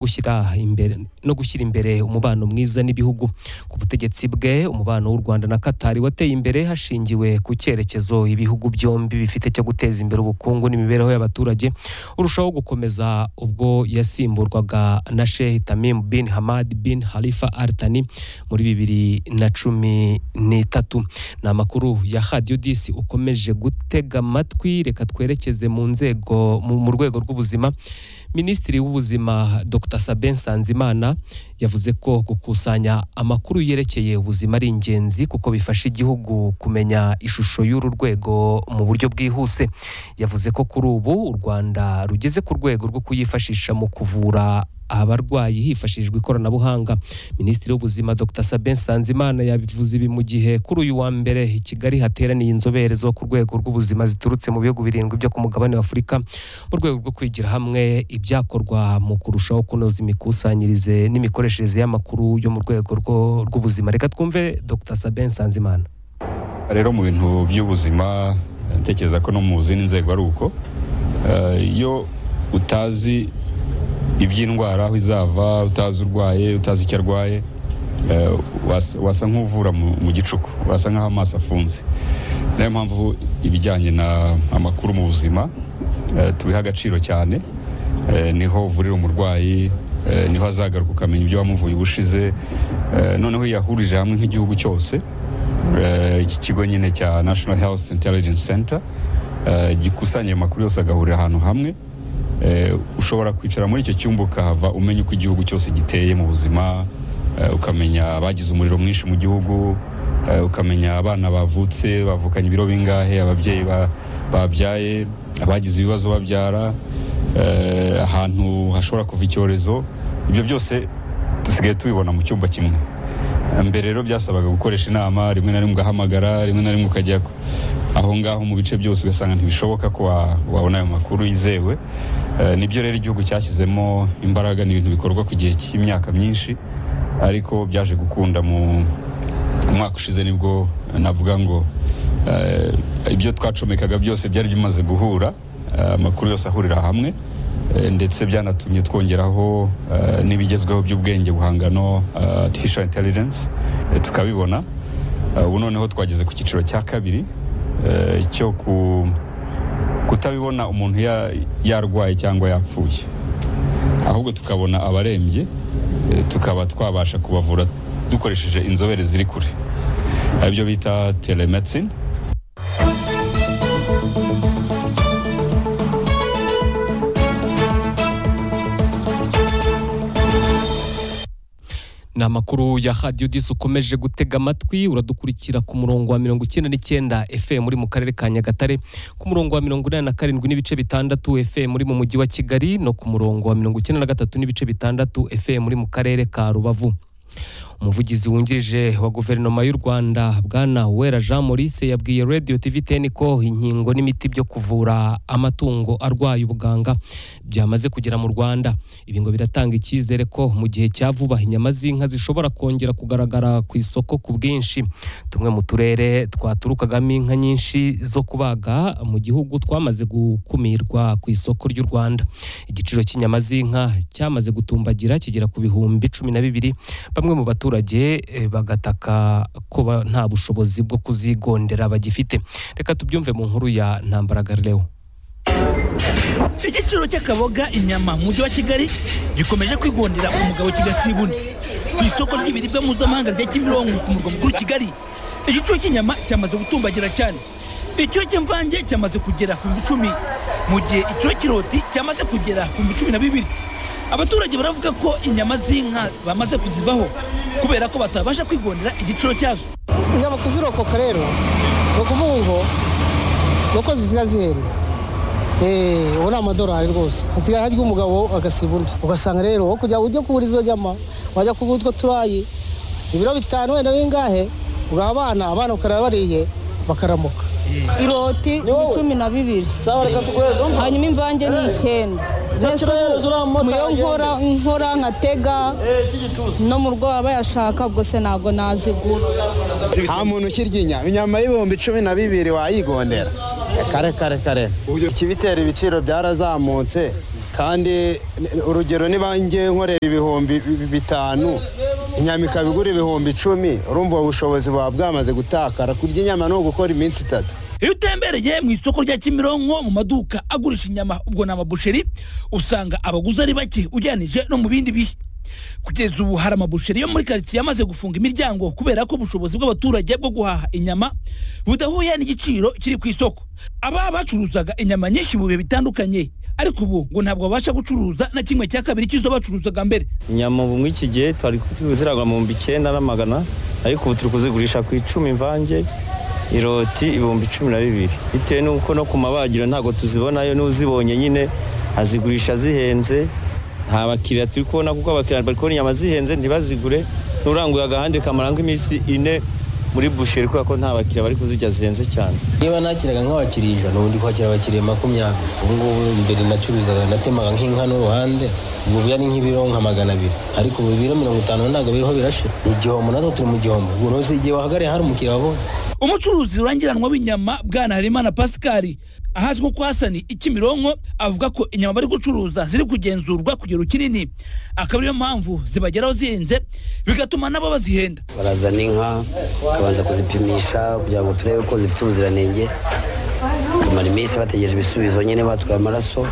gushyira imbere no gushyira imbere umubano mwiza n'ibihugu ku butegetsi bwe umubano w'u Rwanda na Qatar wateye imbere hashingiwe ku cyerekezo ibihugu byombi bifite cyo guteza imbere ubukungu n'imibereho y'abaturage urushaho gukomeza ubwo yasimburwaga na Sheikh Tamim bin Hamad bin Khalifa Al Thani muri bibiri na cumi n'itatu ni amakuru ya Radio Disi ukomeje gutega amatwi reka twerekeze mu nzego mu- mu rwego rw'ubuzima Minisitiri w'Ubuzima Dr Sabin Nsanzimana yavuze ko gukusanya amakuru yerekeye ubuzima ari ingenzi kuko bifasha igihugu kumenya ishusho y'uru rwego mu buryo bwihuse. Yavuze ko kuri ubu u Rwanda rugeze ku rwego rwo kuyifashisha mu kuvura abarwayi hifashishijwe ikoranabuhanga. Minisitiri w'Ubuzima Dr Sabin Nsanzimana yabivuze ibi mu gihe kuri uyu wa mbere i Kigali hateraniye inzobere zo ku rwego rw'ubuzima ziturutse mu bihugu birindwi byo ku mugabane wa Afurika mu rwego rwo kwigira hamwe ibyakorwa mu kurushaho kunoza imikusanyirize n'imikoreshereze y'amakuru yo mu rwego rwo- rw'ubuzima reka twumve dr sabin nsanzimana rero mu bintu by'ubuzima ntekereza ko no mu zindi nzego ari uko Eh, iyo utazi iby'indwara aho izava utazi urwaye utazi icyo arwaye eh, wasa- wasa nk'uvura mu mu gicuku wasa nk'aho amaso afunze niyo mpamvu ibijyanye na amakuru mu buzima eh, tubiha agaciro cyane Eh, niho uvurira umurwayi eh, niho azagaruka ukamenya ibyo wamuvuye ubushize Eh, noneho iyo yahurije hamwe nk'igihugu cyose Eh, iki kigo nyine cya national health intelligence center eh, gikusanya ayo makuru yose agahurira ahantu hamwe Eh, ushobora kwicara muri icyo cyumba ukahava umenya uko igihugu cyose giteye mu buzima eh, ukamenya abagize umuriro mwinshi mu gihugu eh, ukamenya abana bavutse bavukanye ibiro bingahe ababyeyi ba- babyaye abagize ibibazo babyara eh, ahantu hashobora kuva icyorezo ibyo byose dusigaye tubibona mu cyumba kimwe mbere rero byasabaga gukoresha inama rimwe na rimwe ugahamagara rimwe na rimwe ukajya ku- aho ngaho mu bice byose ugasanga ntibishoboka ko wa- wabona ayo makuru yizewe Eh, nibyo rero igihugu cyashyizemo imbaraga ni ibintu bikorwa ku gihe cy'imyaka myinshi ariko byaje gukunda mu umwaka ushize nibwo eh, navuga ngo eh, ibyo twacomekaga byose byari bimaze guhura eh, amakuru yose ahurira hamwe eh, ndetse byanatumye twongeraho eh, n'ibigezweho by'ubwenge buhangano eh, artificial intelligence eh, tukabibona Eh, ubu noneho twageze ku cyiciro cya kabiri eh, cyo ku kutabibona umuntu ya- yarwaye cyangwa yapfuye ahubwo tukabona abarembye eh, tukaba twabasha kubavura dukoresheje inzobere ziri kure aribyo bita telemedicine ni amakuru ya radio disi ukomeje gutega amatwi uradukurikira ku murongo wa mirongo icyenda n'icyenda fm muri mu karere ka nyagatare ku murongo wa mirongo inani na karindwi n'ibice bitandatu fm muri mu mujyi wa kigali no ku murongo wa mirongo icyenda na gatatu n'ibice bitandatu fm muri mu karere ka rubavu umuvugizi wungirije wa guverinoma y'u rwanda bwana uwera jean maurice yabwiye radio tv ten ko inkingo n'imiti byo kuvura amatungo arwaye ubuganga byamaze kugera mu rwanda ibi ngo biratanga icyizere ko mu gihe cya vuba inyama z'inka zishobora kongera kugaragara ku isoko ku bwinshi tumwe mu turere twaturukagamo inka nyinshi zo kubaga mu gihugu twamaze gukumirwa ku isoko ry'u rwanda igiciro cy'inyama z'inka cyamaze gutumbagira kigera ku bihumbi cumi na bibiri bamwe mu baturage eh, bagataka ko ba- nta bushobozi bwo kuzigondera bagifite reka tubyumve mu nkuru ya ntambara Galileo igiciro cy'akaboga inyama mu mujyi wa kigali gikomeje kwigondera umugabo kigasiba undi ku isoko ry'ibiribwa mpuzamahanga rya kimironko ku murwa mukuru kigali igiciro cy'inyama cyamaze gutumbagira cyane igiciro cy'imvange cyamaze kugera ku bihumbi icumi mu gihe igiciro cy'iroti cyamaze kugera ku bihumbi cumi na bibiri abaturage baravuga ko inyama z'inka bamaze kuzivaho kubera ko batabasha kwigondera igiciro cyazo inyama kuzirokoka rero ni ukuvuga ngo ni uko zisigaye zihenda Eh, ubu ni amadorari rwose hasigaye harya umugabo agasiba undi ugasanga rero wowe kugira ngo ujye kugura izo nyama wajya kugura utwo turayi ibiro bitanu wenda bingahe ugaha abana abana bakaraba bariye bakaramuka iroti ni cumi na bibiri hanyuma imvange ni icyenda mbese ubu mu yo nkora nkora nkatega no mu rwo aba yashaka ubwo se ntabwo nazigura nta muntu ukirya inyama inyama y'ibihumbi cumi na bibiri wayigondera kare kare kare ikibitera ibiciro byarazamutse kandi n- urugero niba njye nkorera ibihumbi bi- bitanu inyama ikabigura ibihumbi icumi urumva ubu bushobozi buba bwamaze gutakara kurya inyama ni ugukora iminsi itatu iyo utembereye mu isoko rya kimironko mu maduka agurisha inyama ubwo ni amabusheri usanga abaguzi ari bake ugereranije no mu bindi bihe kugeza ubu hari amabusheri yo muri karitsiye yamaze gufunga imiryango kubera ko ubushobozi bw'abaturage bwo guhaha inyama budahuye n'igiciro kiri ku isoko aba bacuruzaga inyama nyinshi mu bihe bitandukanye ariko ubu ngo ntabwo babasha gucuruza na kimwe cya kabiri cy'izo bacuruzaga mbere inyama ubu muri iki gihe twari ziragwa mu bihumbi icyenda n'amagana ariko ubu turi kuzigurisha ku icumi imvange iroti ibihumbi cumi na bibiri bitewe n'uko no ku mabagiro ntabwo tuzibonayo n'uzibonye nyine azigurisha zihenze nta bakiriya turi kubona kuko abakiriya bari kubona inyama zihenze ntibazigure n'uranguye agahande kamara nk'iminsi ine muri busheri kubera ko nta bakiriya bari kuzirya zihenze cyane niba nakiraga nk'abakiriya ijana ubu ndi kwakira abakiriya makumyabiri ubu ngubu mbere nacuruzaga natemaga nk'inka n'uruhande ubwo buya ni nk'ibiro nka magana abiri ariko ubu ibiro mirongo itanu ntabwo biriho birashira ni igihombo natwo turi mu gihombo ubu noze igihe wahagariye hari umukiriya wabonye umucuruzi rurangiranwa w'inyama bwana harimana pascal ahazwi nko kwasani ikimironko avuga ko inyama bari gucuruza ziri kugenzurwa ku kigero kinini akaba ariyo mpamvu zibageraho zihenze bigatuma nabo bazihenda barazana inka bakabanza kuzipimisha kugira ngo turebe ko zifite ubuziranenge bamara iminsi bategereje ibisubizo nyine batwaye amaraso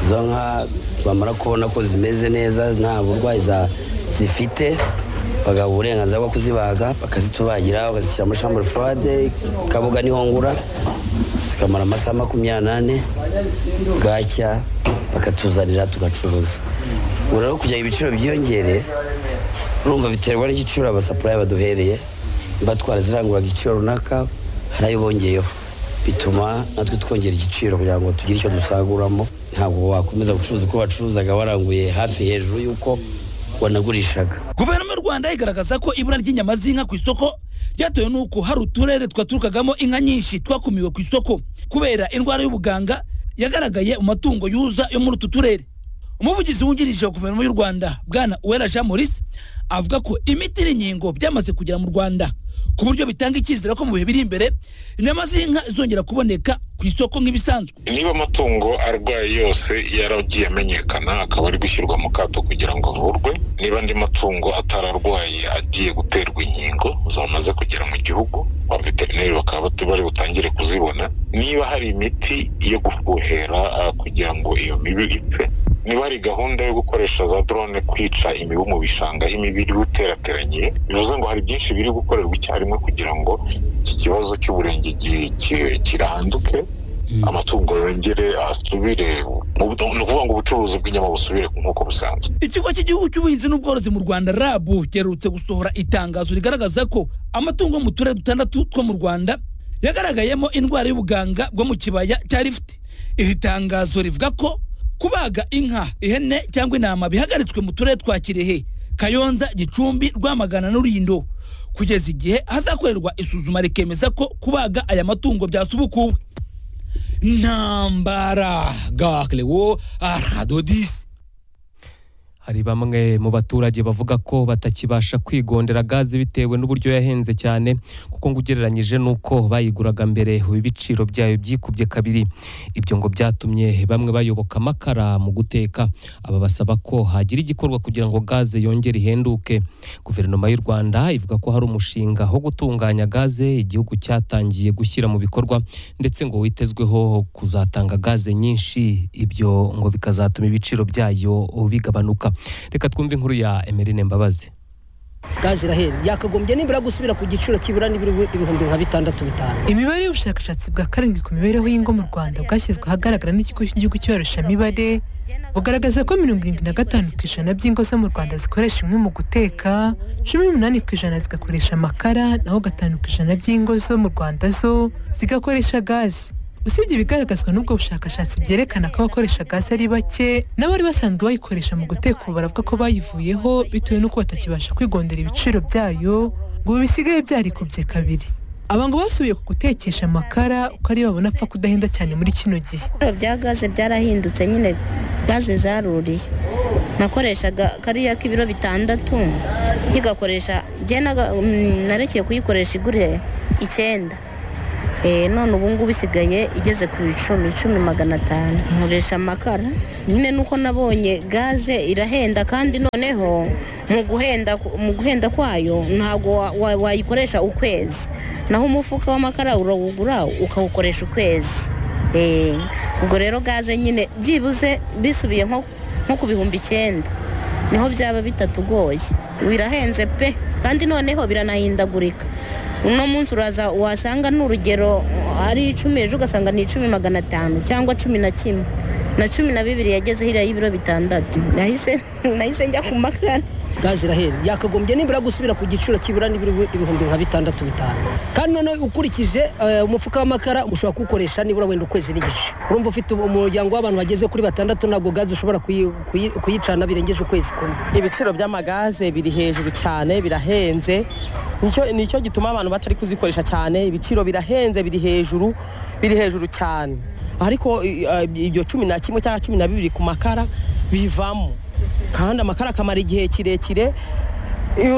izo nka bamara kubona ko zimeze neza nta burwayi za- zifite bagaha uburenganzira bwo kuzibaga bakazitubagira bakazishyira muri shambure furade kabuga niho ngura zikamara amasaha makumyabiri n'ane bwacya bakatuzanira tugacuruza ubu rero kugira ngo ibiciro byiyongere urumva biterwa n'igiciro abasapurayi baduhereye batwara zirangura igiciro runaka hari ayo bongeyeho bituma natwe twongera igiciro kugira ngo tugire icyo dusaguramo ntabwo wakomeza gucuruza uko wacuruzaga waranguye hafi hejuru y'uko wanagurishaga guverinoma y'u rwanda igaragaza ko ibura ry'inyama z'inka ku isoko ryatewe n'uko hari uturere twaturukagamo inka nyinshi twakumiwe ku isoko kubera indwara y'ubuganga yagaragaye mu matungo yuza yo muri utu turere umuvugizi wungirije wa guverinoma y'u rwanda bwana uwera jean maurice avuga ko imiti n'inkingo byamaze kugera mu rwanda ku buryo bitanga icyizere ko mu bihe biri imbere inyama z'inka zongera kuboneka ku isoko nk'ibisanzwe niba amatungo arwaye yose yaragiye amenyekana akaba ari gushyirwa mu kato kugira ngo avurwe niba andi matungo atararwaye agiye guterwa inkingo zamaze kugera mu gihugu ba veterineri bakaba batu- bari butangire kuzibona niba hari imiti yo gufuhera ah, kugira ngo iyo mibu ipfe niba hari gahunda yo gukoresha za drone kwica imibu mu bishanga aho imibu iri guterateraniye bivuze ngo hari byinshi biri gukorerwa icyarimwe kugira ngo iki kibazo cy'uburengegi ki- kiranduke amatungo yongere asubire mu- ni ukuvuga ngo ubucuruzi bw'inyama busubire nk'uko busanzwe ikigo cy'igihugu cy'ubuhinzi n'ubworozi mu rwanda rabu giherutse gusohora itangazo rigaragaza ko amatungo yo mu turere dutandatu two mu rwanda yagaragayemo indwara y'ubuganga bwo mu kibaya cya rifuti iri tangazo rivuga ko kubaga inka ihene cyangwa intama bihagaritswe mu turere twa kirehe kayonza gicumbi rwamagana n'urindo kugeza igihe hazakorerwa isuzuma rikemeza ko kubaga aya matungo byasubukuwe ntambara gakerewo aradodisi Hari bamwe mu baturage bavuga ko batakibasha kwigondera gaze bitewe n'uburyo yahenze cyane kuko ngo ugereranyije n'uko bayiguraga mbere ubu ibiciro byayo byikubye kabiri ibyo ngo byatumye bamwe bayoboka amakara mu guteka aba basaba ko hagira igikorwa kugira ngo gaze yongere ihenduke guverinoma y'u Rwanda ivuga ko hari umushinga wo gutunganya gaze igihugu cyatangiye gushyira mu bikorwa ndetse ngo witezweho kuzatanga gaze nyinshi ibyo ngo bikazatuma ibiciro byayo bigabanuka reka twumve inkuru ya Emeline Mbabazi gaze irahenda yakagombye nibura gusubira ku giciro kibura nibura ibihumbi nka bitandatu bitanu imibare y'ubushakashatsi bwa karindwi ku mibereho y'ingo mu rwanda bwashyizwe ahagaragara n'ikigo cy'igihugu cy'ibarurishamibare bugaragaza ko mirongo irindwi na gatanu ku ijana by'ingo zo mu rwanda zikoresha inkwi mu guteka cumi n'umunani ku ijana zigakoresha amakara naho gatanu ku ijana by'ingo zo mu rwanda zo zigakoresha gaze usibye ibigaragazwa n'ubwo bushakashatsi byerekana ko abakoresha gaze ari bake n'abari basanzwe bayikoresha mu guteka ubu baravuga ko bayivuyeho bitewe n'uko batakibasha kwigondera ibiciro byayo ngo ubu bisigaye byarikubye kabiri aba ngo basubiye ku gutekesha amakara uko ariyo babona apfa kudahenda cyane muri kino gihe ibiciro bya gaze byarahindutse nyine gaze zaruriye nakoreshaga kariya k'ibiro bitandatu nkigakoresha njye naga- mm, narekeye kuyikoresha igure icyenda Eh, none ubu ngubu isigaye igeze ku icumi icumi magana atanu nkoresha amakara nyine nuko nabonye gaze irahenda kandi noneho mu guhenda mu guhenda kwayo ntabwo wa- wa- wayikoresha ukwezi naho umufuka w'amakara urawugura ukawukoresha ukwezi Eh, ubwo rero gaze nyine byibuze bisubiye nko nko ku bihumbi icyenda niho byaba bitatugoye birahenze pe kandi noneho biranahindagurika uno munsi uraza wasanga n'urugero ari icumi ejo ugasanga ni icumi magana atanu cyangwa cumi na kimwe na cumi na bibiri yageze hiriya y'ibiro bitandatu nahise nahise njya ku makara gaze irahenda yakagombye nibura gusubira ku giciro kibura n'ibiri- ibihumbi nka bitandatu bitanu kandi noneho ukurikije eh, umufuka w'amakara ushobora kuwukoresha nibura wenda ukwezi n'igice urumva ufite umuryango w'abantu bageze kuri batandatu ntabwo gaze ushobora kuyi- kuyi- kuyicana birengeje ukwezi kumwe ibiciro by'amagaze biri hejuru cyane birahenze nicyo nicyo gituma abantu batari kuzikoresha cyane ibiciro birahenze biri hejuru biri hejuru cyane ariko i- i- ibyo cumi na kimwe cyangwa cumi na bibiri ku makara bivamo kandi amakara akamara igihe kirekire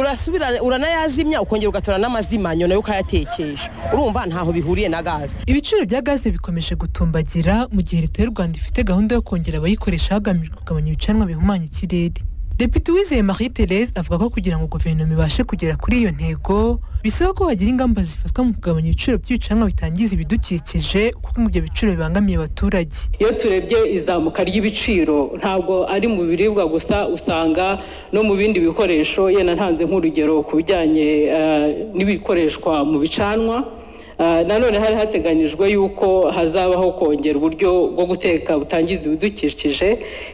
urasubira uranayazimya ukongera ugatora n'amazima nyuma yo ukayatekesha urumva ntaho bihuriye na gaze ibiciro bya gaze bikomeje gutumbagira mu gihe leta y'u rwanda ifite gahunda yo kongera abayikoresha hagamijwe kugabanya ibicanwa bihumanya ikirere depite uwizeye marie therese avuga ko kugira ngo guverinoma ibashe kugera kuri iyo ntego bisaba ko hagira ingamba zifatwa mu kugabanya ibiciro by'ibicanwa bitangiza ibidukikije kuko ngo ibyo biciro bibangamiye abaturage iyo turebye izamuka ry'ibiciro ntabwo ari mu biribwa gusa usanga no mu bindi bikoresho yenda ntanze nk'urugero ku bijyanye eh, n'ibikoreshwa mu bicanwa Eh, nanone hari hateganyijwe yuko hazabaho kongera uburyo bwo guteka butangiza ibidukikije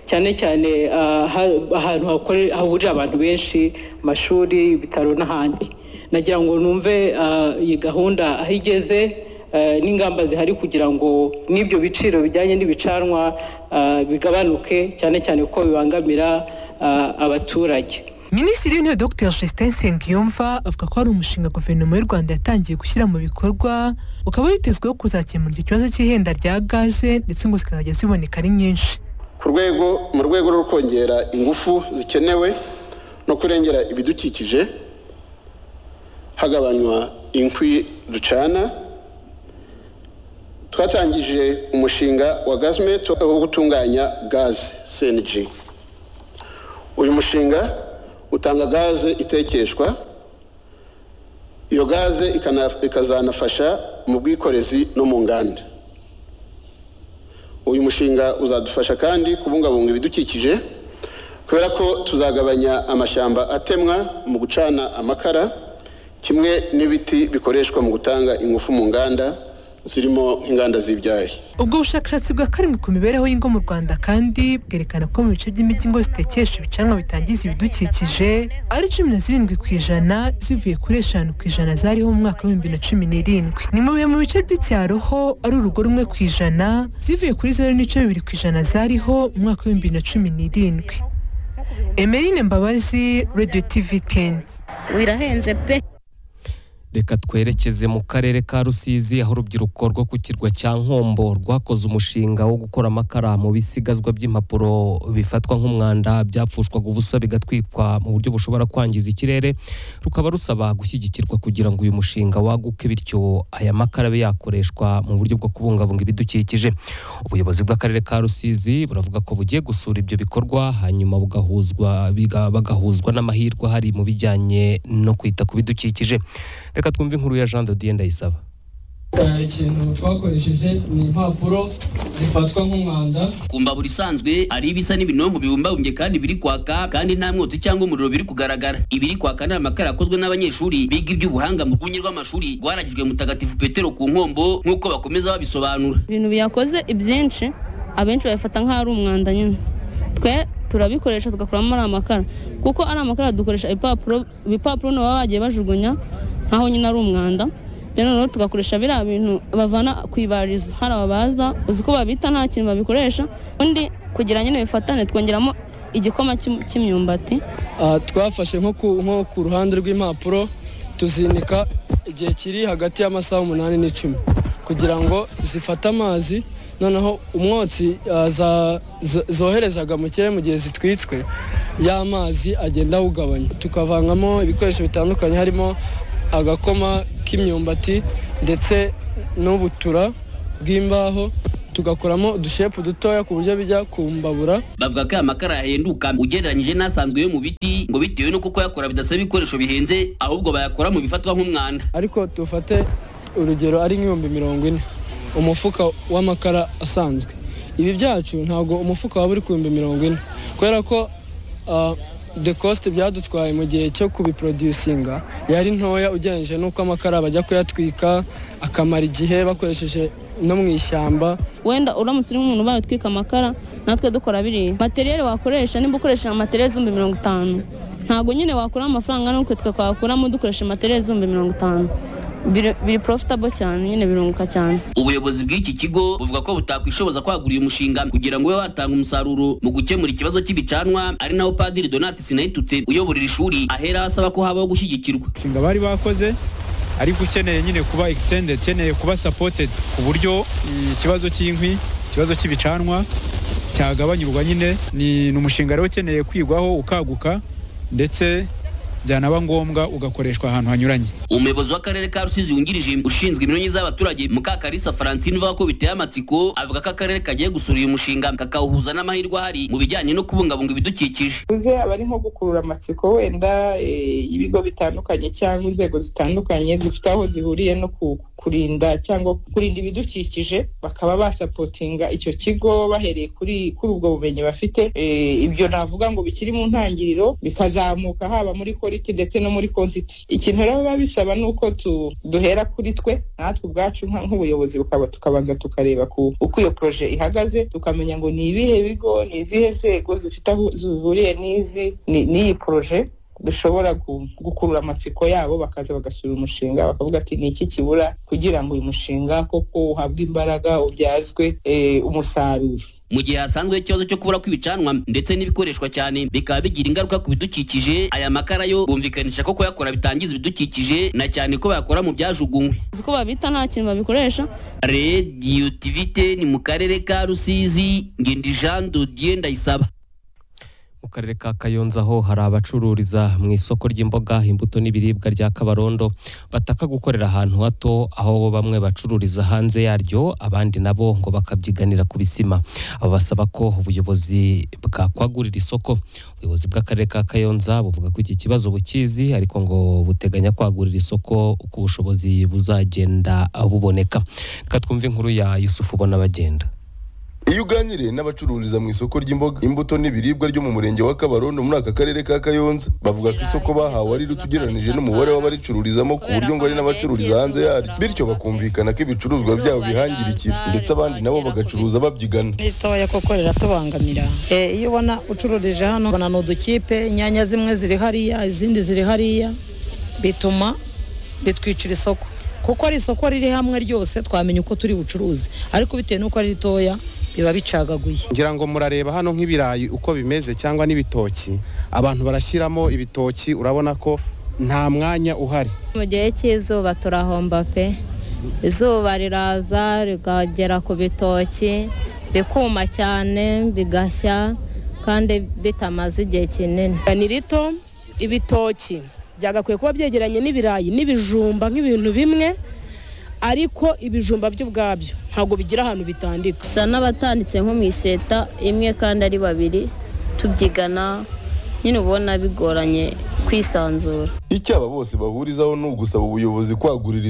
cyane cyane eh, ha- ahantu hakore- hahurira abantu benshi mu mashuri ibitaro n'ahandi nagira ngo numve eh, iyi gahunda aho igeze eh, n'ingamba zihari kugira ngo n'ibyo biciro bijyanye n'ibicanwa eh, bigabanuke cyane cyane ko bibangamira eh, abaturage minisitiri w'intebe dr justin nsengiyumva avuga ko hari umushinga guverinoma y'u rwanda yatangiye gushyira mu bikorwa ukaba witezweho kuzakemura icyo kibazo cy'ihenda rya gaze ndetse ngo zikazajya ziboneka ari nyinshi ku rwego mu rwego rwo kongera ingufu zikenewe no kurengera ibidukikije hagabanywa inkwi ducana twatangije umushinga wa gazimeto wo gutunganya gaze cng uyu mushinga utanga gaze itekeshwa iyo gaze ikana- ikazanafasha mu bwikorezi no mu nganda uyu mushinga uzadufasha kandi kubungabunga ibidukikije kubera ko tuzagabanya amashyamba atemwa mu gucana amakara kimwe n'ibiti bikoreshwa mu gutanga ingufu mu nganda zirimo nk'inganda z'ibyayi ubwo bushakashatsi bwa karindwi ku mibereho y'ingo mu rwanda kandi bwerekana ko mu bice by'imijyi ingo zitekesha ibicanwa bitangiza ibidukikije ari cumi na zirindwi ku ijana zivuye kuri eshanu ku ijana zariho mu mwaka w'ibihumbi na cumi n'irindwi ni mu bihe mu bice by'icyaro ho ari urugo rumwe ku ijana zivuye kuri zeru n'ibice bibiri ku ijana zariho mu mwaka w'ibihumbi bibiri na cumi n'irindwi emeline mbabazi radio tv kenya birahenze pe reka twerekeze mu karere ka rusizi aho urubyiruko rwo ku kirwa cya nkombo rwakoze umushinga wo gukora amakara mu bisigazwa by'impapuro bifatwa nk'umwanda byapfushwaga ubusa bigatwikwa mu buryo bushobora kwangiza ikirere rukaba rusaba gushyigikirwa kugira ngo uyu mushinga waguke bityo aya makara abe yakoreshwa mu buryo bwo kubungabunga ibidukikije ubuyobozi bw'akarere ka rusizi buravuga ko bugiye gusura ibyo bikorwa hanyuma bugahuzwa biga- bagahuzwa n'amahirwe ahari mu bijyanye no kwita ku bidukikije reka twumve inkuru ya jean dodiye ndayisaba Eh, ikintu twakoresheje ni impapuro zifatwa nk'umwanda ku mbabura isanzwe ari ibisa n'ibinonko bibumbabumbye kandi biri kwaka kandi nta mwotsi cyangwa umuriro biri kugaragara ibiri kwaka ni amakara yakozwe n'abanyeshuri biga iby'ubuhanga mu rwunge rw'amashuri rwaragijwe mutagatifu petero ku nkombo nk'uko bakomeza babisobanura ibintu byakoze ibyinshi abenshi babifata nk'aho ari umwanda nyine twe turabikoresha tugakuramo ari amakara kuko ari amakara dukoresha ibipapuro ibipapuro nabo baba bagiye bajugunya nk'aho nyine ari umwanda rero noneho tugakoresha biriya bintu bavana ku ibarizo hari ababaza uzi ko babita nta kintu babikoresha undi kugira nyine bifatane twongeramo igikoma cy'im- cy'imyumbati Ah, twafashe nko ku nko ku ruhande rw'impapuro tuzinika igihe kiri hagati y'amasaha umunani n'icumi kugira ngo zifate amazi noneho umwotsi ah, za- zo- zoherezaga mu kirere mu gihe zitwitswe y'amazi agenda awugabanya tukavangamo ibikoresho bitandukanye harimo agakoma k'imyumbati ndetse n'ubutura bw'imbaho tugakoramo udushepu dutoya ku buryo bijya kumbabura bavuga ko aya makara yahenduka ugereranyije n'asanzwe yo mu biti ngo bitewe no kuko yakora bidasaba ibikoresho bihenze ahubwo bayakora mu bifatwa nk'umwanda ariko dufate urugero ari nk'ibihumbi mirongo ine umufuka w'amakara asanzwe ibi byacu ntabwo umufuka waba uri ku bihumbi mirongo ine kubera ko ah, the cost byadutwaye mu gihe cyo kubiproducinga yari ntoya ugereranyije n'uko amakara bajya kuyatwika akamara igihe bakoresheje no mu ishyamba wenda uramutse uri nk'umuntu ubaye utwika amakara natwe dukora biriya materiyeri wakoresha nimba ukoresha materiyeri z'ibihumbi mirongo itanu ntabwo nyine wakuramo amafaranga n'uko twe twakuramo dukoresha materiyeri z'ibihumbi mirongo itanu biri biri profitable cyane nyine birunguka cyane ubuyobozi bw'iki kigo buvuga ko butakwishoboza kwagura uyu mushinga kugira ngo ube watanga umusaruro mu gukemura ikibazo cy'ibicanwa ari naho padiri donati sinayitutse uyobora iri shuri ahera asaba ko habaho gushyigikirwa umushinga bari bakoze ariko ukeneye nyine kuba extended ukeneye kuba supported ku buryo ikibazo cy'inkwi ikibazo cy'ibicanwa cyagabanyurwa nyine ni ni umushinga rero ukeneye kwigwaho ukaguka ndetse byanaba ngombwa ugakoreshwa ahantu hanyuranye umuyobozi w'akarere ka rusizi wungirije ushinzwe iminyonyi z'abaturage mukakarisa francine uvuga ko biteye amatsiko avuga ko akarere kagiye gusura uyu mushinga kakawuhuza n'amahirwe ahari mu bijyanye no kubungabunga ibidukikije uze aba ari nko gukurura amatsiko wenda eh, ibigo bitandukanye cyangwa inzego zitandukanye zifite aho zihuriye no ku- kurinda cyangwa kurinda ibidukikije bakaba basapotinga icyo kigo bahereye kuri kuri ubwo bumenyi bafite Eh, ibyo navuga ngo bikiri mu ntangiriro bikazamuka haba muri koriti ndetse no muri kontiti ikintu rero biba bisaba ni uko tu- duhera kuri twe natwe ubwacu nka- nk'ubuyobozi bukaba tukabanza tukareba ku uko iyo poroje ihagaze tukamenya ngo ni ibihe bigo ni izihe nzego zifite aho zihuriye n'izi ni- n'iyi poroje dushobora gu- gukurura amatsiko yabo bakaza bagasura umushinga bakavuga ati ni iki kibura kugira ngo uyu mushinga koko uhabwe imbaraga ubyazwe eh, umusaruro mu gihe hasanzwe ikibazo cyo kubura kw'ibicanwa ndetse n'ibikoreshwa cyane bikaba bigira ingaruka ku bidukikije aya makara yo bumvikanisha ko kuyakora bitangiza ibidukikije na cyane ko bayakora mu byajugunywe uzi ko babita nta kintu babikoresha rediyo tivite ni mu karere ka rusizi ngendi jean dodiye ndayisaba mu karere ka kayonza ho hari abacururiza mu isoko ry'imboga imbuto n'ibiribwa rya kabarondo bataka gukorera ahantu hato aho bamwe bacururiza hanze yaryo abandi nabo ngo bakabyiganira ku bisima aba basaba ko ubuyobozi bwakwagurira isoko ubuyobozi bw'akarere ka kayonza buvuga ko iki kibazo bukizi ariko ngo buteganya kwagurira isoko uko ubushobozi buzagenda buboneka reka twumve inkuru ya yusufu ubona bagenda iyo uganiriye n'abacururiza mu isoko ry'imboga imbuto n'ibiribwa ryo mu murenge wa kabarondo muri aka karere ka kayonza bavuga ko isoko bahawe ari rito ugereranije n'umubare w'abaricururizamo ku buryo ngo hari n'abacururiza hanze yaryo bityo bakumvikana ko ibicuruzwa byabo bihangirikira ndetse abandi nabo bagacuruza babyigana ritoya koko riratubangamira Eh, iyo ubona ucururije hano ubona ni udukipe inyanya zimwe ziri hariya izindi ziri hariya bituma bitwicira isoko kuko ari isoko riri hamwe ryose twamenya uko turi bucuruzi ariko bitewe n'uko ari ritoya biba bicagaguye ngira ngo murareba hano nk'ibirayi uko bimeze cyangwa n'ibitoki abantu barashyiramo ibitoki urabona ko nta mwanya uhari mu gihe cy'izuba turahomba pe izuba riraza rigagera ku bitoki bikuma cyane bigashya kandi bitamaze igihe kinini ni rito ibitoki byagakwiye kuba byegeranye n'ibirayi n'ibijumba nk'ibintu bimwe ariko ibijumba byo ubwabyo ntabwo bigira ahantu bitandika gusa n'abatanditse nko mu iseta imwe kandi ari babiri tubyigana nyine ubona bigoranye kwisanzura icyo aba bose bahurizaho ni ugusaba ubuyobozi kwagurira